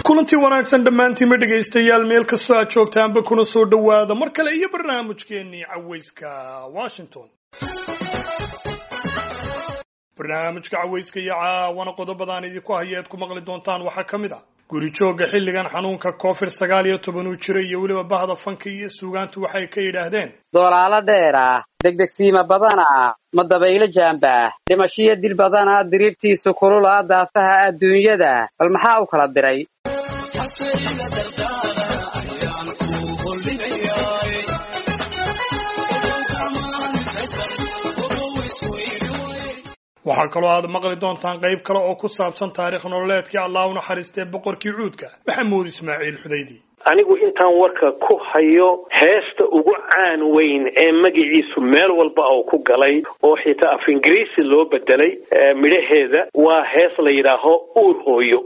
kulantii wanaagsan dhammaantiinma dhegaystayaal meel kastoo aad joogtaanba kuna soo dhowaada mar kale iyo barnaamijkeennii cawayska washington barnaamijka cawayska iyo caawana qodobadaan idinku haya eed ku maqli doontaan waxaa ka mid ah guri joogga xilligan xanuunka covid sagaal iyo toban uu jiray iyo weliba bahda fanka iyo suugaantu waxay ka yidhaahdeen doolaalo dheera degdegsiima badana ma dabaylo jaamba dhimashiyo dil badana diriirtiisu kulula daafaha adduunyada bal maxaa u kala diray waxaa kaloo aad maqli doontaan qayb kale oo ku saabsan taarikh nololeedkii allah u naxariistee boqorkii cuudka maxamuud ismaaciil xudaydi anigu intaan warka ku hayo heesta ugu caan weyn ee magaciisu meel walba oo ku galay oo xitaa af ingiriisi loo bedelay midhaheeda waa hees la yidhaaho uur hooyo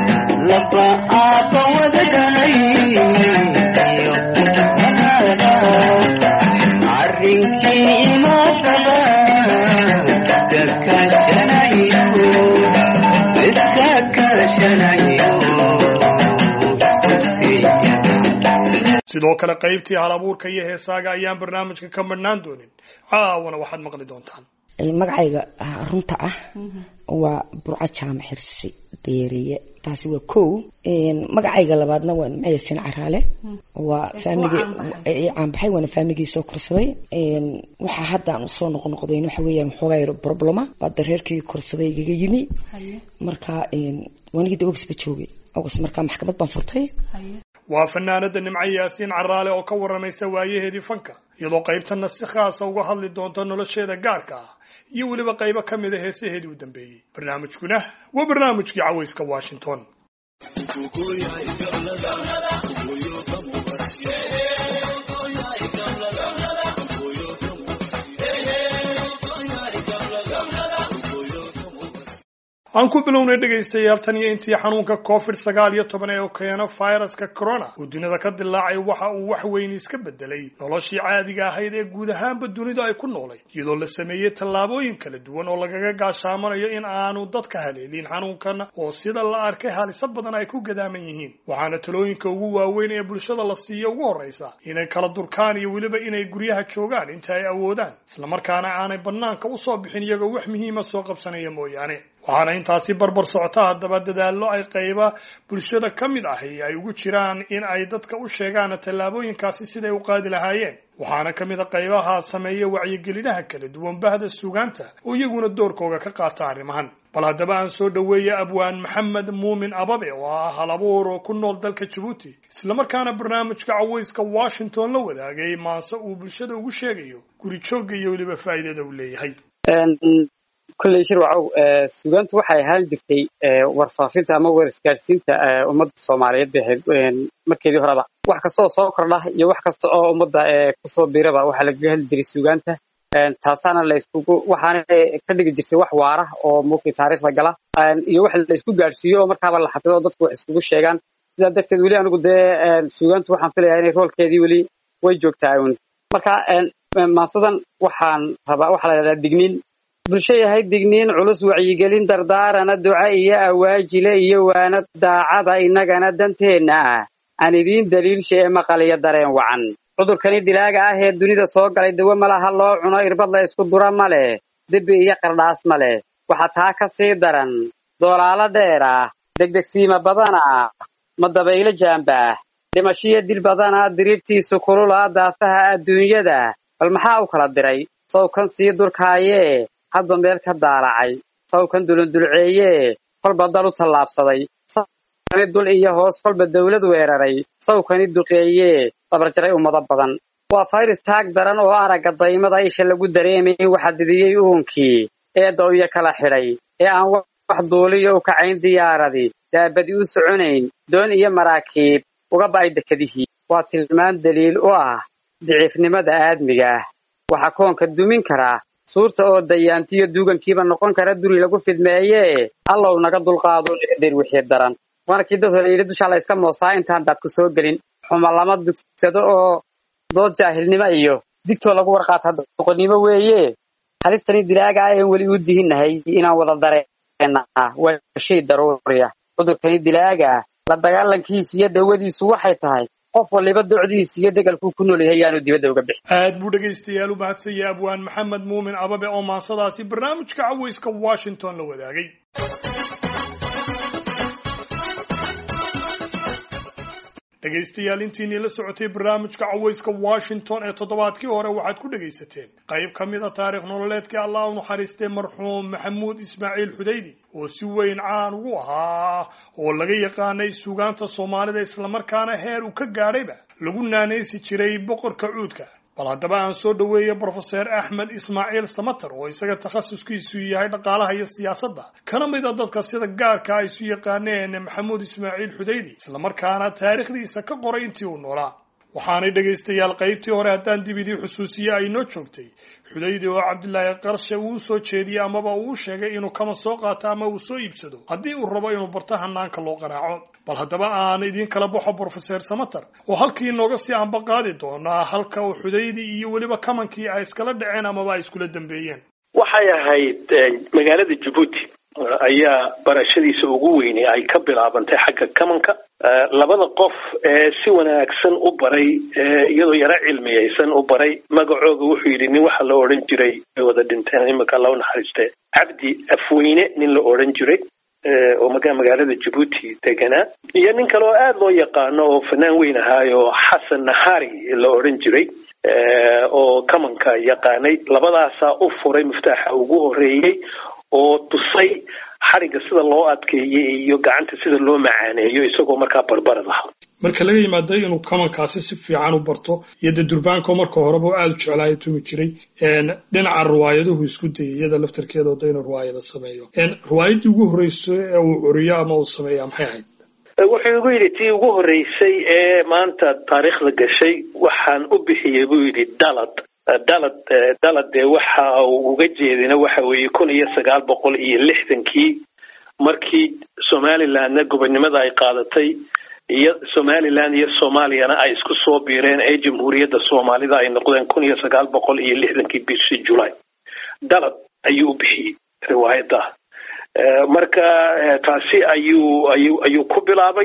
sidoo kale qaybtii hal abuurka iyo heesaaga ayaan barnaamijka ka madhnaan doonin caawana waxaad maqli doontaan magacayga runta ah waa burco jaamac xirsi deeriye taasi waa kow magacayga labaadna waa nimcayasin caraale waa faamiligi caanbaxay waana faamiligii soo korsaday waxaa haddaan usoo noqnoqdayn waxa weeyaan waxoogaa yaro problema waa dareerkii korsaday igaga yimi marka wanigii de ogisba joogay ogis markaa maxkamad baan furtay waa fanaanada nimco yaasiin caraale oo ka waramaysa waayaheedii fanka iyadoo qaybtana si khaasa uga hadli doonta nolosheeda gaarka ah iyo weliba qaybo ka mid a heesaheedii u dambeeyey barnaamijkuna waa barnaamijkii cawayska washington aan ku bilownay dhegaystayaal tan iyo intii xanuunka covid sagaal iyo toban ee keeno viruska corona uu dunida ka dilaacay waxa uu wax weyn iska bedelay noloshii caadiga ahayd ee guud ahaanba dunida ay ku noolayd iyadoo la sameeyey tallaabooyin kala duwan oo lagaga gaashaamanayo in aanu dadka haleelin xanuunkan oo sida la arkay haliso badan ay ku gadaaman yihiin waxaana talooyinka ugu waaweyn ee bulshada la siiya ugu horraysa inay kala durkaan iyo weliba inay guryaha joogaan inta ay awoodaan islamarkaana aanay bannaanka usoo bixin iyagoo wax muhiima soo qabsanaya mooyaane waxaana intaasi barbar socota haddaba dadaallo ay qayba bulshada ka mid ahi ay ugu jiraan in ay dadka u sheegaan tallaabooyinkaasi siday u qaadi lahaayeen waxaana ka mid a qaybaha sameeya wacyigelinaha kala duwan bahda suugaanta oo iyaguna doorkooga ka qaata arrimahan bal haddaba aan soo dhoweeya abwaan maxamed muumin ababe oo ah hal abuur oo ku nool dalka jabuuti islamarkaana barnaamijka cawayska washington la wadaagay maase uu bulshada ugu sheegayo guri joogga iyo weliba faa'iidada uu leeyahay kulley shirwacow suugaantu waxay ahaan jirtay warfaafinta ama war isgaadhsiinta ummadda soomaaliyeed bay ahayd markeedii horeba wax kasta oo soo kordha iyo wax kasta oo ummadda kusoo biiraba waxaa lagaga hadli jiray suugaanta taasaana la iskugu waxaana ka dhigi jirtay wax waara oo mugtay taariikhda gala iyo wax la isku gaadhsiiyo oo markaaba la xafido oo dadku wax iskugu sheegaan sidaa darteed weli anigu dee suugaantu waxaan filayaa inay roolkeedii weli way joogtaa un marka maasadan waxaan rabaa waxaa la yidhahdaa digniin bulsho yahay digniin culus wacyigelin dardaarana duca iyo awaajile iyo waana daacada innagana danteenna ah aan idiin daliilsha ee maqal iyo dareen wacan cudurkani dilaaga ah ee dunida soo galay dawo malaha loo cuno irbad la isku dura ma leh debi iyo qardhaas ma leh waxaa taa ka sii daran doolaalo dheer ah degdegsiima badana ma dabaylo jaamba dhimashiyo dil badana diriirtiisu kulula daafaha adduunyada bal maxaa u kala diray sawkan sii durkaayee hadba meel ka daalacay sawkan dulundulceeyee kolba dal u tallaabsaday sawkani dul iyo hoos kolba dawlad weeraray sawkani duqeeyee dabarjaray ummado badan waa fayris taag daran oo aragga daymada isha lagu dareemayn waxa didiyey uunkii ee dawyo kala xidhay ee aan wax duuliyo u kacayn diyaaradii daabadi u soconayn doon iyo maraakiib uga ba'ay dekadihii waa tilmaan daliil u ah daciifnimada aadmiga ah waxaa koonka dumin karaa suurta oo dayaantiyo duugankiiba noqon kara duri lagu fidmeeyee allow naga dulqaado dhirdir wixii daran waana kii dad hore yidhi dushaa la iska moosaa intaan daad ku soo gelin xuma lama dugsado oo dood jaahilnimo iyo digtoo lagu warqaata doqonnimo weeye halistani dilaaga ah een weli u dihinnahay inaan wada dareenna waa shay daruuriya cudurkani dilaaga ah la dagaalankiisa iyo dawadiisu waxay tahay qof waliba docdiisa iyo degalkuu ku nool yahay yaanu dibadda uga bixin aad buu dhegaystayaal u mahadsanyay abwaan maxamed muumin ababe oo maansadaasi barnaamijka cawayska washington la wadaagay dhegaystayaal intiinii la socotay barnaamijka cawayska washington ee toddobaadkii hore waxaad ku dhegaysateen qayb ka mid a taarikh nololeedkii allah u naxariistay marxuum maxamuud ismaaciil xudaydi oo si weyn caan ugu ahaa oo laga yaqaanay suugaanta soomaalida islamarkaana heer uu ka gaadhayba lagu naanaysi jiray boqorka cuudka bal haddaba aan soo dhoweeya brofeser axmed ismaaciil samater oo isaga takhasuskiisu yahay dhaqaalaha iyo siyaasadda kana mid a dadka sida gaarka ay isu yaqaaneen maxamuud ismaaciil xudaydi islamarkaana taariikhdiisa ka qoray intii uu noolaa waxaanay dhegaystayaal qaybtii hore haddaan dib idii xusuusiye ay noo joogtay xudaydi oo cabdilaahi qarshe uu soo jeediyey amaba uu sheegay inuu kama soo qaato ama uu soo iibsado haddii uu rabo inuu barto hanaanka loo qaraaco bal haddaba aan idiin kala baxo brofeser samater oo halkii inooga sii anba qaadi doonaa halka uu xudaydi iyo weliba kamankii ay iskala dhaceen amaba ay iskula dambeeyeen waxay ahayd magaalada jabuuti ayaa barashadiisa ugu weynay ay ka bilaabantay xagga kamanka labada qof ee si wanaagsan u baray iyadoo yaro cilmiyaysan u baray magacooga wuxuu yidhi nin waxa la odhan jiray ay wada dhinteen imika alla u naxariiste cabdi afweyne nin la odhan jiray oo magaalada jabuuti deganaa iyo nin kale oo aada loo yaqaano oo fanaan weyn ahaayo xasan nahari la odhan jiray oo kamanka yaqaanay labadaasaa u furay muftaaxa ugu horeeyey oo tusay xarigga sida loo adkeeyey iyo gacanta sida loo macaaneeyo isagoo markaa barbarad aha marka laga yimaada inuu kamankaasi si fiican u barto iyo dee durbaanko marka horeba u aada u jeclaayo tumi jiray dhinaca riwaayaduhu isku dayay iyada laftarkeeda oda inuu riwaayada sameeyo riwaayaddii ugu horreyso ee uu curiyo ama uu sameeya maxay ahayd wuxuu igu yidhi tii ugu horreysay ee maanta taariikhda gashay waxaan u bixiyey buu yidhi dalad dalad dalad dee waxa uu uga jeedina waxa weeye kun iyo sagaal boqol iyo lixdankii markii somalilandna gobonnimada ay qaadatay iyo somaliland iyo soomaaliyana ay isku soo biireen ee jamhuuriyadda soomaalida ay noqdeen kun iyo sagaal boqol iyo lixdankii bishii julay dalad ayuu u bixiyey riwaayadda marka taasi ayuu ayuu ayuu ku bilaabay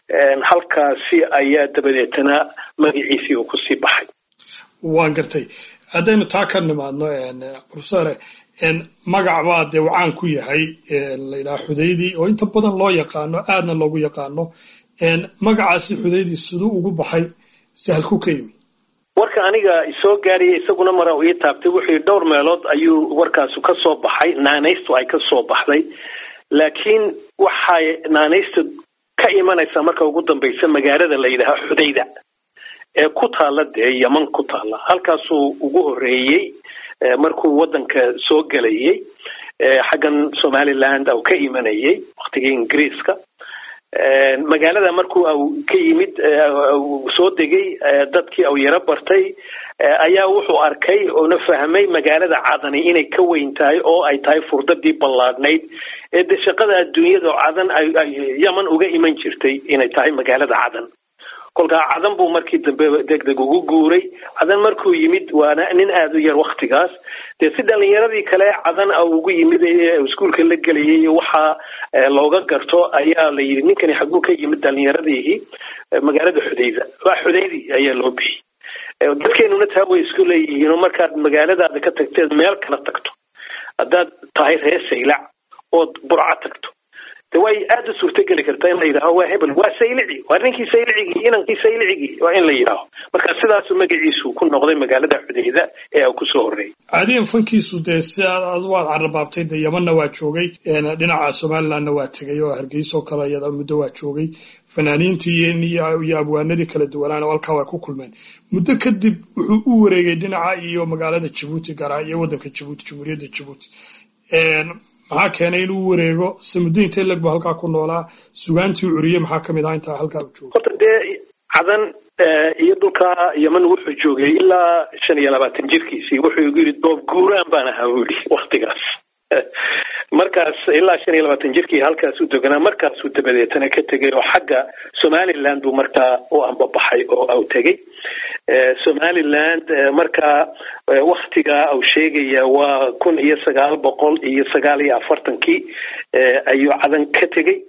halkaasi ayaa dabadeetana magaciisii uu kusii baxay waan gartay haddaynu taa ka nimaadno profesore magac baa dee uu caan ku yahay layidhaha xudaydi oo inta badan loo yaqaano aadna loogu yaqaano magacaasi xudaydi siduu ugu baxay sahalku ka yimi warka aniga isoo gaaraya isaguna mara ii taabtay wuxuu yidhi dhowr meelood ayuu warkaasu ka soo baxay naanaystu ay ka soo baxday laakiin waxay naanaystu ka imanaysaa marka ugu dambaysa magaalada la yidhaaha xudayda ee ku taalla dee yeman ku taalla halkaasuu ugu horreeyey markuu waddanka soo gelayay xaggan somaliland au ka imanayay waktigii ingiriiska magaalada markuu ka yimid soo degay dadkii au yaro bartay ayaa wuxuu arkay oona fahmay magaalada cadani inay ka weyn tahay oo ay tahay furdadii ballaadhnayd ee de shaqada adduunyada cadan ay yeman uga iman jirtay inay tahay magaalada cadan kolkaa cadan buu markii dambe degdeg ugu guuray cadan markuu yimid waana nin aada u yar waktigaas dee si dhalinyaradii kale cadan a ugu yimid ee iskuolka la gelayay waxaa looga garto ayaa la yidhi ninkani xaguu ka yimid dhalinyaradii magaalada xudayda waa xudaydi ayaa loo bixiyey dadkeenuna taa way isku leeyihiin oo markaad magaaladaada ka tagteed meel kala tagto haddaad tahay reer saylac ood burca tagto de way aada u suurtogeli kartaa in la yidhaaho waa hebel waa saylici waa ninkii saylicigii inankii saylicigii waa in la yidhaaho marka sidaasu magaciisu ku noqday magaalada xudayda ee uu kusoo horreeyay caadiyan fankiisu dee si aad waad carrabaabtay dee yemanna waa joogay dhinaca somalilandna waa tegay oo hargeysoo kale iyada muddo waa joogay fanaaniintii iyo abwaanadii kala duwanaana halkaa way ku kulmeen muddo kadib wuxuu u wareegay dhinaca iyo magaalada jabuuti garaa iyo waddanka jabuuti jamhuuriyadda jabuuti maxaa keenay inuu wareego se muddo intee leg bu halkaa ku noolaa sugaantii curiye maxaa kamid ahaa intaa halkaa u jooga horta dee cadan iyo dhulkaa yeman wuxuu joogay ilaa shan iyo labaatan jirkiisii wuxuu igu yidhi doob guuraan baan ahaa buu yidhi waktigaas markaas ilaa shan iyo labaatan jirkii halkaas u deganaa markaasuu dabadeetana ka tegay oo xagga somaliland buu markaa u ambabaxay oo au tegey somaliland markaa waktigaa au sheegaya waa kun iyo sagaal boqol iyo sagaal iyo afartankii ayuu cadan ka tegey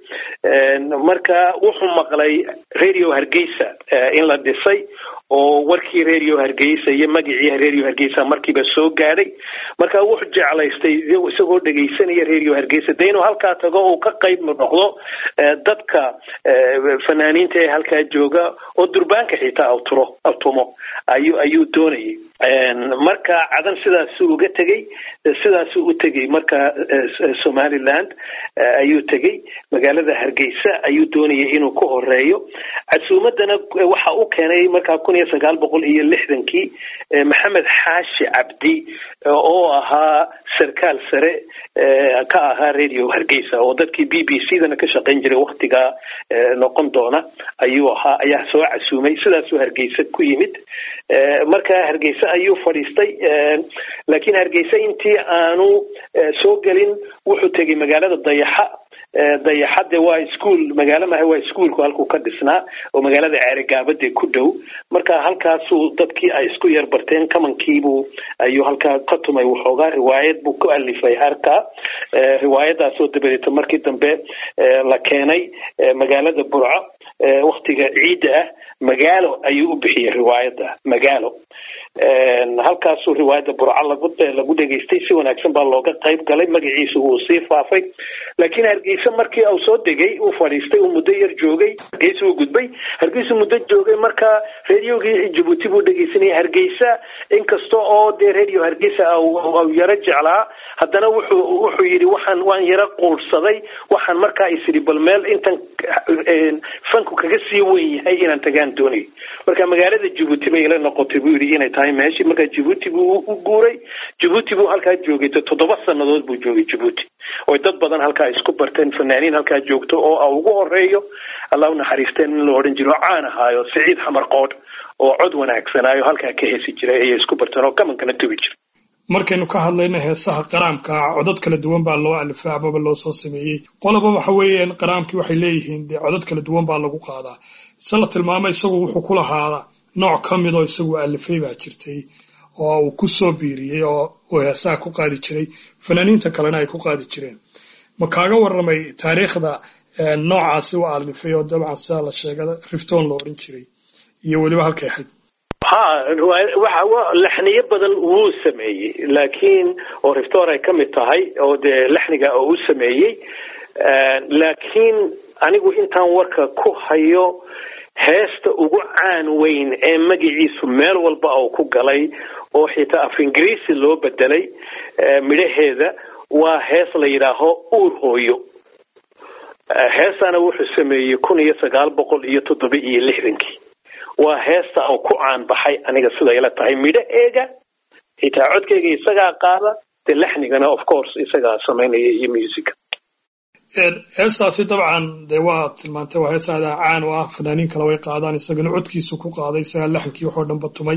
marka wuxuu maqlay radio hargeysa in la dhisay oo warkii radio hargeysa iyo magacii radio hargeysa markiiba soo gaadhay marka wuxuu jeclaystay isagoo dhegaysanaya radio hargeysa de inuu halkaa tago uu ka qayb noqdo dadka fanaaniinta ee halkaa jooga oo durbaanka xitaa awturo awtumo ayuu ayuu doonayay marka cadan sidaasuu uga tegey sidaasuu u tegey marka somaliland ayuu tegey magaalada hargeysa ayuu doonayay inuu ku horeeyo casuumadana waxa u keenay markaa kun iyo sagaal boqol iyo lixdankii maxamed xaashi cabdi oo ahaa sarkaal sare ka ahaa radio hargeysa oo dadkii b b c dana ka shaqayn jiray waktigaa noqon doona ayuu ahaa ayaa soo casuumay sidaasuu hargeysa ku yimid marka hargeysa ayuu fadhiistay laakiin hargeysa intii aanu soo gelin wuxuu tegay magaalada dayaxa dayaxade waa ischool magaalo maha waa ischoolku halkuu ka dhisnaa oo magaalada ceerigaabade ku dhow marka halkaasuu dadkii ay isku yar barteen kamankiibuu ayuu halkaa ka tumay waxoogaa riwaayad buu ku alifay harkaa riwaayadaasoo dabadeeta markii dambe la keenay magaalada burco waktiga ciidda ah magaalo ayuu u bixiyey riwaayadda magaalo halkaasuu riwaayadda burco lagu lagu dhegaystay si wanaagsan baa looga qayb galay magaciisa wuu sii faafay laakiin hargeysa markii uu soo degay uu fadhiistay uu muddo yar joogay hargeysa uu gudbay hargeysa muddo joogay marka radiogii jabuuti buu dhegeysanayay hargeysa inkasta oo dee radio hargeysa au yaro jeclaa haddana wuxuu wuxuu yidhi waxaan waan yaro quursaday waxaan markaa isidhi bal meel intan fanku kaga sii weyn yahay inaan tagaan doonayo marka magaalada jabuuti bay ila noqotay buu yidhi inay tahay meeshii marka jabuuti buu u guuray jabuuti buu halkaa joogay toddoba sanadood buu joogay jabuuti oy dad badan halkaa isku barteen fanaaniin halkaa joogto oo ugu horeeyo allah unaxariisteen in la odhan jiro oo caan ahaayo siciid xamar qoodh oo cod wanaagsanaayo halkaa ka heesi jiray ayay isku barteen oo kamankana tubi jiray markaynu ka hadlayno heesaha qaraamka codod kala duwan baa loo alifay amaba loo soo sameeyey qoloba waxa weeyaan qaraamkii waxay leeyihiin dee codod kala duwan baa lagu qaadaa se la tilmaamay isagu wuxuu ku lahaa nooc ka mid oo isagu alifay baa jirtay oo uu ku soo biiriyey oo uu heesaha ku qaadi jiray fanaaniinta kalena ay ku qaadi jireen ma kaaga warramay taariikhda noocaasi u alifay oo dabcan sidaa la sheegada rifton la odhan jiray iyo weliba halkay ahayd ha waxa laxniyo badan wuu sameeyey laakiin oo riftor ay ka mid tahay oo dee laxniga oo u sameeyey laakiin anigu intaan warka ku hayo heesta ugu caan weyn ee magaciisu meel walba uu ku galay oo xitaa af ingiriisi loo bedelay midhaheeda waa hees la yidhaaho uur hooyo heestana wuxuu sameeyey kun iyo sagaal boqol iyo toddoba iyo lixdankii waa heesta uu ku caan baxay aniga sida ila tahay midhaheega xitaa codkeyga isagaa qaada dee laxnigana of course isagaa samaynaya iyo musica heestaasi dabcan dee waa tilmaantay waa hees aadaa caan u ah fanaaniin kale way qaadaan isagana codkiisu ku qaaday isagaa laxankii waxoo dhanba tumay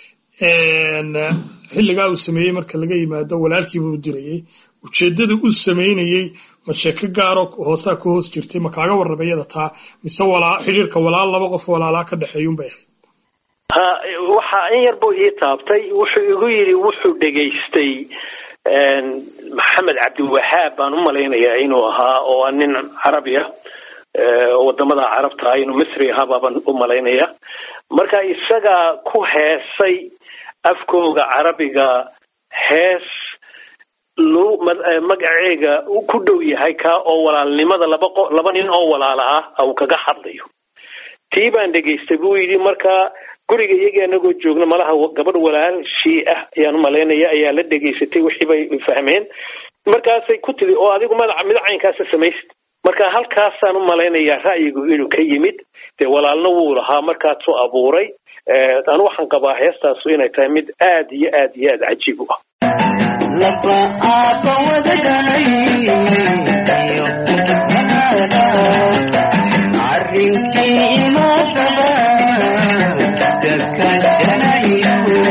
xilligaa uu sameeyey marka laga yimaado walaalkiiba u dirayey ujeeddada u samaynayey ma sheeko gaaro hoosaa ka hoos jirtay ma kaaga warramay iyada taa mise walaa xidhiirka walaal laba qof walaalaa ka dhexeeyun bay ahayd ha waxa in yar buu ii taabtay wuxuu igu yidhi wuxuu dhegaystay maxamed cabdiwahaab baan u malaynayaa inuu ahaa oo a nin carabi ah wadamada carabta ah inuu misri ahaa baan u malaynaya marka isagaa ku heesay afkooga carabiga hees lu magaceega ku dhow yahay kaa oo walaalnimada laba qo laba nin oo walaala ah uu kaga hadlayo tii baan dhegaystay buu yidhi marka guriga iyagii anagoo joogna malaha gabadh walaalshii ah ayaan umalaynaya ayaa la dhegaysatay wixii bay fahmeen markaasay ku tidi oo adigu madaca midacaynkaasa samaysid marka halkaasaan u malaynayaa ra'yigu inuu ka yimid dee walaalna wuu lahaa markaasuu abuuray anu waxaan qabaa heestaasu inay tahay mid aad iyo aad iyo aad cajiib u ah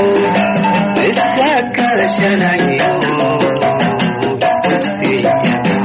Iska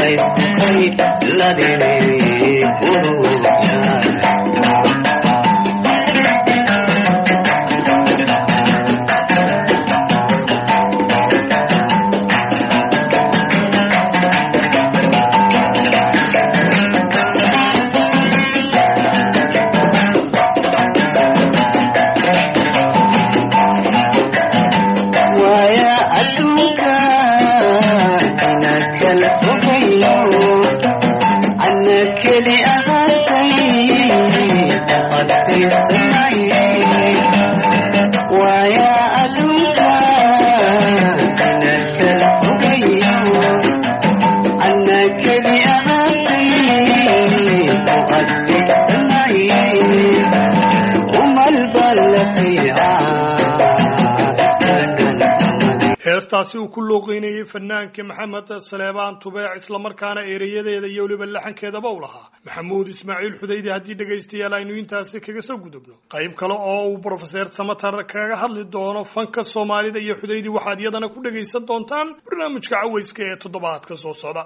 heestaasi uu ku looqeynayey fanaanka maxamed saleebaan tubeec islamarkaana ereyadeeda iyo weliba laxankeedaba u lahaa maxamuud ismaaciil xudaydi haddii dhegaystayaal aynu intaasi kaga soo gudubno qayb kale oo uu brofeser samatar kaga hadli doono fanka soomaalida iyo xudaydi waxaad iyadana ku dhagaysan doontaan barnaamijka cawayska ee toddobaadka soo socda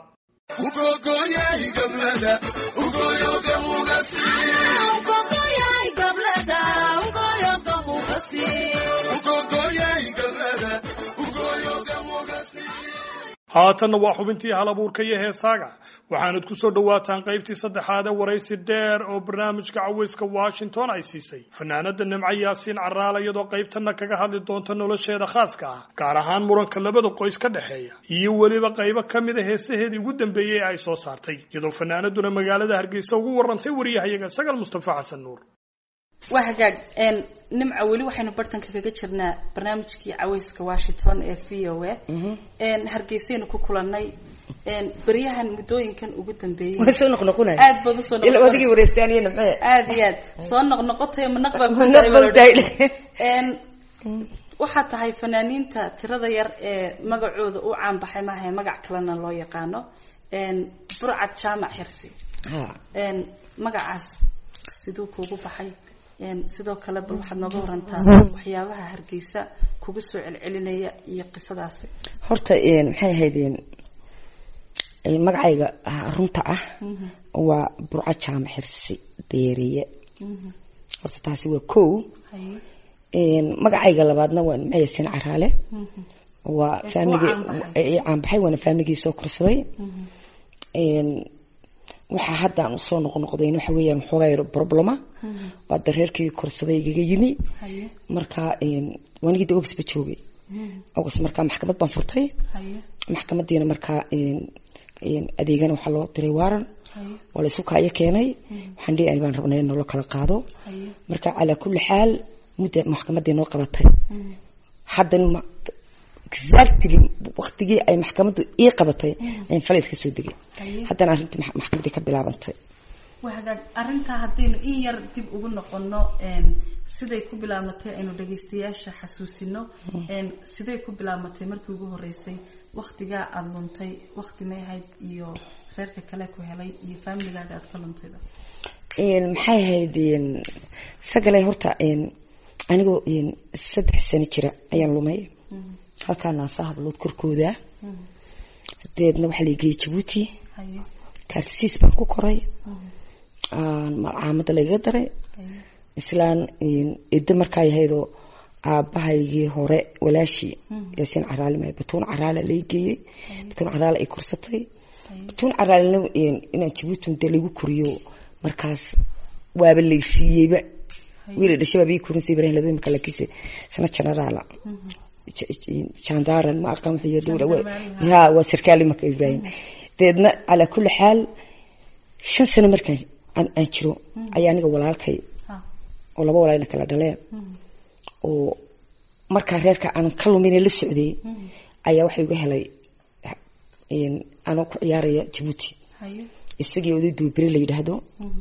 haatanna waa xubintii hal abuurka iyo heesaaga waxaanad ku soo dhowaataan qaybtii saddexaad ee waraysi dheer oo barnaamijka cawayska washington ay siisay fanaanada nimco yaasiin caraala iyadoo qaybtana kaga hadli doonta nolosheeda khaaska ah gaar ahaan muranka labada qoys ka dhexeeya iyo weliba qaybo ka mid a heesaheedii ugu dambeeyey ee ay soo saartay iyadoo fanaanaduna magaalada hargeysa ugu warantay wariyahayaga sagal mustafa xasan nuur waa hagaag nimca weli waxaynu bartanka kaga jirnaa barnaamijkii cawayska washington ee v o a hargeysaynu ku kulanay beryahan muddooyinkan ugu dambeeyey way soo noqnoqonay aad baad usoo ila odigii wareystaan iyo nimcee aad iyo aad soo noqnoqotay manaq baa ku Manaq baa tahay tahay. waxaa tahay fanaaniinta tirada yar ee magacooda u caanbaxay maaha magac kalena loo yaqaano burcad jaamac xirsi ha magacaas siduu kuugu baxay sidoo kale bal waxaad nooga warantaa waxyaabaha hargeysa kugu soo celcelinaya iyo qisadaasi horta maxay ahayd magacayga runta ah waa burco jaamac xirsi deeriye horta taasi waa kow haye magacayga labaadna waa nimco yaasiin caraale waa Ee, faamigii kuwa caanbaxay. ee caanbaxay waana faamigii soo korsaday waxaa haddaan usoo noqnoqdayn waxa weeyaan waxoogaa yar problema waa dareerkii korsaday igaga yimi haye marka wanigii de ogisba joogay ogis markaa maxkamad baan furtay haye maxkamadiina markaa adeegana waxaa loo diray waaran haye waa laysu kaayo keenay waxaan dhihi ani baan rabnay in nolo kala qaado haye marka calaa kulli xaal mudda maxkamadii noo qabatay haddana ma exactly waqtigii ay maxkamaddu ii qabatay ayaan faleyd ka soo degay haye haddana arrintii max- maxkamadii ka bilaabantay waa hagaag arrintaa haddaynu in yar dib ugu noqono siday ku bilaabmatay aynu dhagaystayaasha xasuusino siday ku bilaabmatay markii ugu horeysay waktigaa aada luntay wakti may ahayd iyo reerka kale ku helay iyo faamiligaaga aada ka luntayba maxay ahayd sagalay horta anigoo saddex sano jira ayaan lumay halkaa naasa hablood korkooda dabeedna waxaa la geeyey jabuuti haye kaartisiis baan ku koray malcaamada lagaga daray haye islaan edo markaa yahaydoo aabbahaygii hore walaashii yaasiin caraale ma batuun caraale lai geeyey batuun caraale ay korsatay haye batuun caraalena inaan jabuuti dee lagu koriyo markaas waaba laysiiyeyba wiila dhashay baaba ii korinsa ibrahim lado imaka lakiise sana generaala jandaran ma aqaan wuxuu dowla Gendarmerie, ha waa sarkaal imaka ibrahim dabeedna calaa kulli xaal shan sano markaan aan aan jiro ayaa aniga walaalkay ha oo laba walaalna kala dhaleen oo markaa reerka aan ka lumina la socday ayaa waxa igu helay anoo ku ciyaaraya jabuuti haye isagii oday duubire la yidhaahdo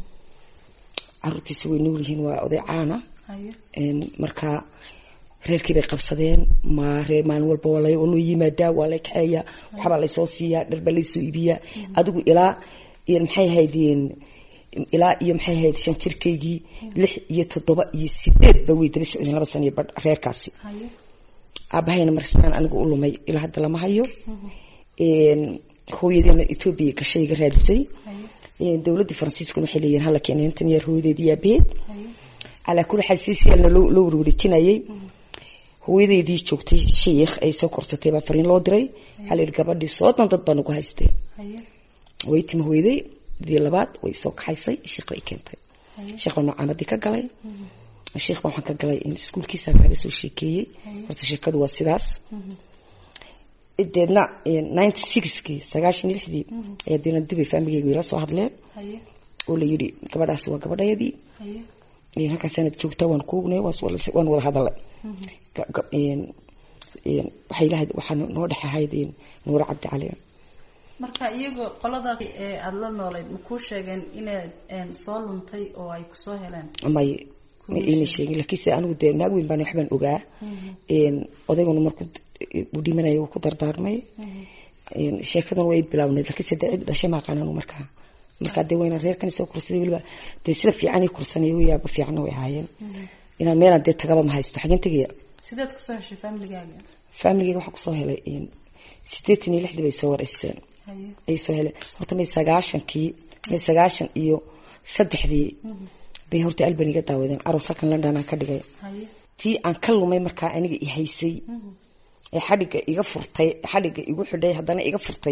caruurtiisa way nool yihiin waa oday caana haye markaa reerkii bay qabsadeen ma reer maalin walba waa la- waa loo yimaadaa waa lay kaxeeyaa waxbaa laysoo siiyaa dhar baa laysoo iibiyaa adigu ilaa iyo maxay ahayd ilaa iyo maxay ahayd shan jirkaygii lix iyo toddoba iyo sideed ba way daba socdeen laba sano iyo badh reerkaasi haye aabahayna markasaan anigu u lumay ilaa hadda lama hayo hooyadeena etoobiya gashay iga raadisay dowladda faransiiskuna waxay leeyihin hala keenay intan yar hooyadeed iyo aabaheed calaa kulli xaal siisiyaalna loo loo warwareejinayay hooyadeedii joogtay shiikh ay soo korsatay baa fariin loo diray waxaa la yidhi gabadhii soodon dad baa nagu haystee way timi hooyaday dii labaad way soo kaxaysay shiikh bay keentay shiikh baa nocaamadii ka galay shiikh baa waxaan ka galay in iskuulkiisa kaaga soo sheekeeyey horta sheekadu waa sidaas deedna ninety sixkii sagaashan iyo lixdii ayaa deena dubay faamigeyga ila soo hadleen oo la yidhi gabadhaasi waa gabadhayadii halkaasaanad joogtaa waan kuugnay waan wada hadalay waxay lahayd waxaa noo dhex ahayd nuure cabdi cali marka iyagoo qolada aada la noolayd ma kuu sheegeen inaad soo luntay oo ay kusoo heleen may ma iima sheegin laakiinse anigu dee naag weyn baan waxbaan ogaa odayguna markuu uu dhimanaya uu ku dardaarmay sheekadan way bilaawneyd laakiinse dee cid dhashay maaqaan anu markaa markaa dee wayna reerkani soo kursaday weliba dee sida fiicanay kursanay yaaba fiicanna way ahaayeen inaan meelaan dee tagaba ma haysto xageen tegaya sideed kusoo heshay familigaaga familigeyga waxaan kusoo helay sideetan iyo lixdii bay soo wareysteen ay soo heleen horta may sagaashankii may sagaashan iyo saddexdii bay horta alban iga daawadeen aroos halkan london aan ka dhigay tii aan ka lumay markaa aniga i haysay ee xadhigga iga furtay xadhigga igu xidhay haddana iga furtay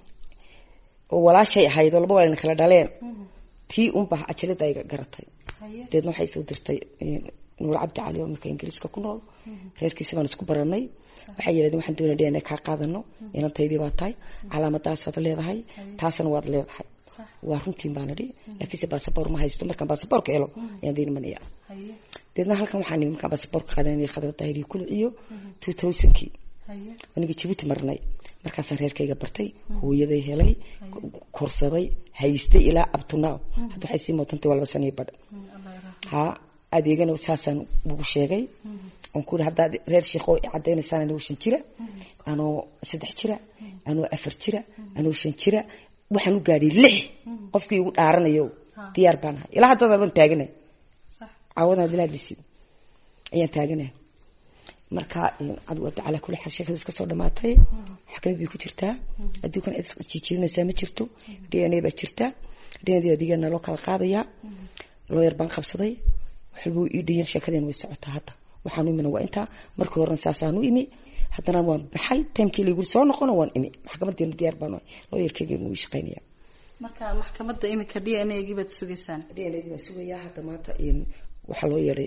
oo walaashay ahayd oo laba walaalna kala dhaleen tii unbaa ajalada iga garatay deedna waxay soo dirtay nuur cabdi cali oo imika ingiriiska ku nool reerkiisi baan isku baranay waxay yidhahdeen waxaan doonaya dna kaa qaadano inantaydii baa tahay calaamadaasaad leedahay taasna waad leedahay waa runtiin baan idhi laakiinse basaboor ma haysto markaan basaboorka helo ayaan diin manaya deedna halkan waxaan nimi markaan basaboorka qaadanaya khadra daahiriyo kuluciyo two thousandkii aniga jabuuti marnay markaasaan reerkayga bartay hooyaday helay korsaday haystay ilaa abtunaaw hadda waxay sii mootantay waa laba sano iyo badh ha adeegana saasaan ugu sheegay oon ku haddaad reer sheekoo cadaynaysaan anoo shan jira anoo saddex jira anoo afar jira anoo shan jira waxaan u gaadhay lix qofkii igu dhaaranayo diyaar baan ahay ilaa haddada baan taaganay caawadaan adila hadlisid ayaan taaganay marka calaa kulli xaal sheekada iska soo dhamaatay xakamad bay ku jirtaa adduunkan cid jijirinaysaa ma jirto d n a baa jirta d n a adigana loo kala qaadayaa looyar baan qabsaday waxalba ii dhayan sheekadeen way socotaa hadda waxaan u imina waa intaa markii horena saasaan u imi haddana waan baxay timekii layguri soo noqono waan imi maxkamadeenu diyaar baan looyarkeygeenu wii shaqaynaya marka maxkamadda imika d n a gii baad sugaysaan d n a gii baan sugayaa hadda maanta waxaa loo yeedhay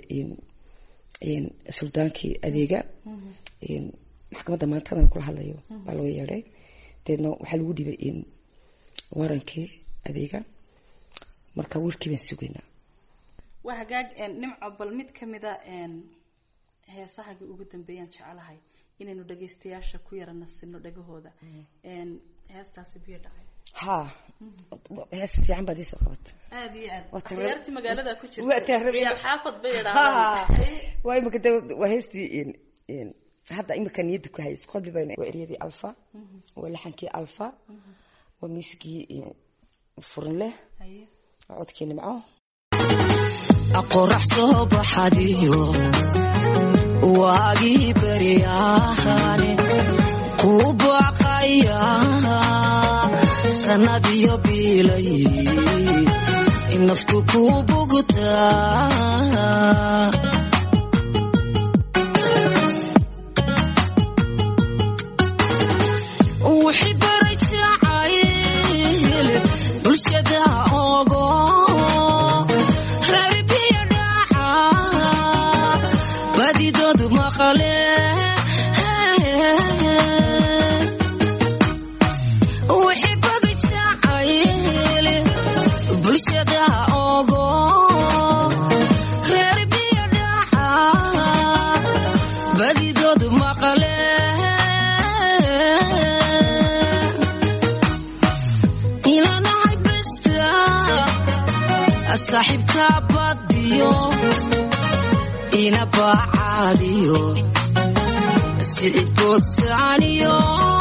suldaankii adeega maxkamadda maantadan kula hadlayo baa loo yeedhay deedna waxaa lagu dhibay warankii adeega marka warkii baan sugaynaa waa hagaag nimco bal mid kamida heesahagii ugu dambeeyaan jecelahay inaynu dhagaystayaasha ku yara nasino dhagahooda heestaasi biyo dhacay ha hees fiican baad iisoo qabata aada iyo aad Waa tan- akhyaartii magaalada ku Waa tan- jirta iyo xaafad bay ha idhaahdaan waa imika de waa heestii hadda imika niyadda ku hayso qobli baa waa eryadii alfa waa laxankii alfa waa miiskii furin leh haye waa codkii nimco qorax soo baxadiyo waagii baryahane ku baqaya sannadiyo biilay naftu ku bugtaa wixii baray jacayl bulshada ogo reer biyo dhaca badidoodu maqale wixii badi jacayl bulshada ogo reer biyo dhaca badidoodu maqale ilanahay besta saaxiibka badiyo ina bacaadiyo sidboodsaaniyo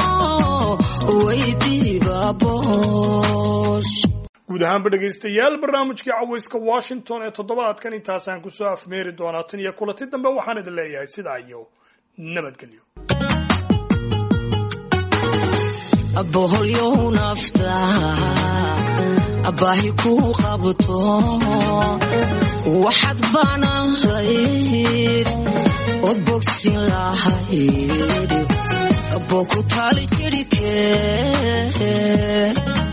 weydiiba boosh guud ahaanba dhegaystayaal barnaamijkii cawayska washington ee toddobaadkan intaasaan kusoo afmeeri doonaa tan iyo kulanti dambe waxaan idin leeyahay sidaa iyo nabadgelyo boholyow nafta baahi ku qabto waxaad baanahayd od bogsin lahayd boo ku taali jirhkee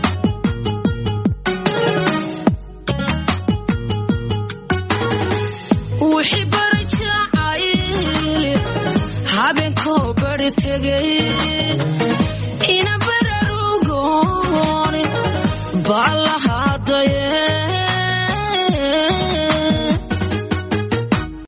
wixii bari jacayl habeenkoo bari tegay